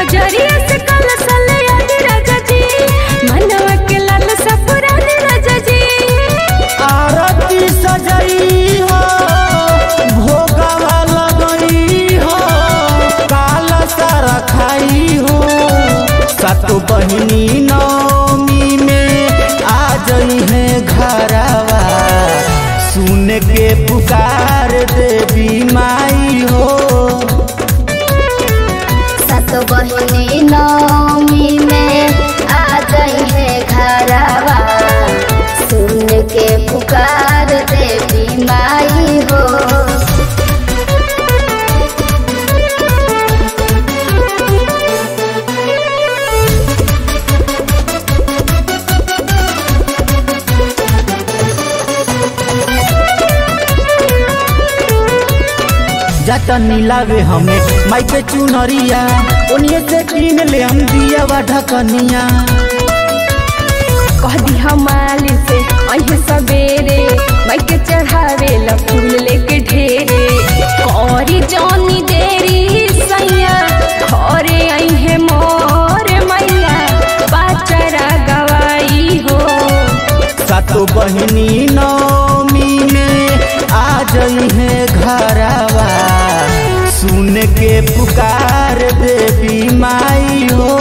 बजरिया से कल सले आदि राजा जी मनवा के लाल सपुरानी राजा जी आरती सजई हो भोगवा लगई हो काला सारा खाई हो सातो बहिनी नौमी में आ जई है घरवा सुन के पुकार देवी माई हो सत बहिनी नौमी में आ गई है घरवा सुन के पुकार देवी माई हो जाता नीलावे हमें माई के चुनरिया उन्हीं से कीन ले हम दिया वा ढकनिया कह दी हमाली से अहे सवेरे माई के चढ़ावे ला फूल लेके ढेरे कौरी जानी देरी सैया घरे अहे मोर मैया पाचरा गवाई हो सातो बहिनी नौमी में आ जई है घरवा सुन के पुकार देवी माई हो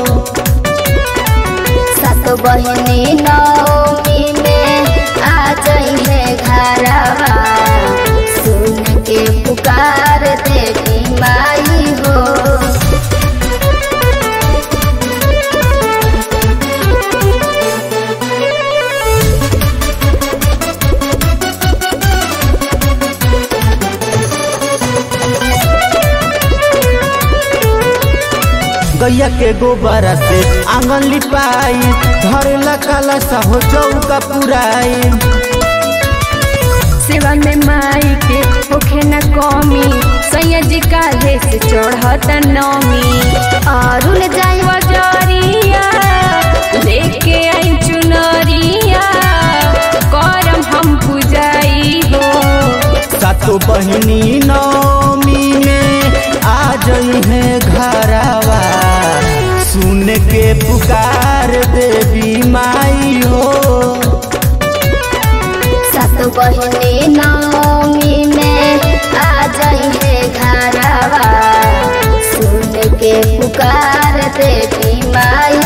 सत बहिनी नौमी में आ गई है घरवा सुन के पुकार देवी माई हो गैया के गोबरा से आंगन लिपाई धरेला काला सा हो चौका पुराई सेवा में माई के होखे न कमी सैया जी काहे से चढ़त नमी अरुण जाई बजरिया लेके आई चुनरिया करम हम पुजाई हो सातो बहिनी नौमी में आ जई है घरवा सुन के पुकार देवी माई हो सत बहिनी नौमी में आ जाई है घरवा सुन के पुकार देवी माई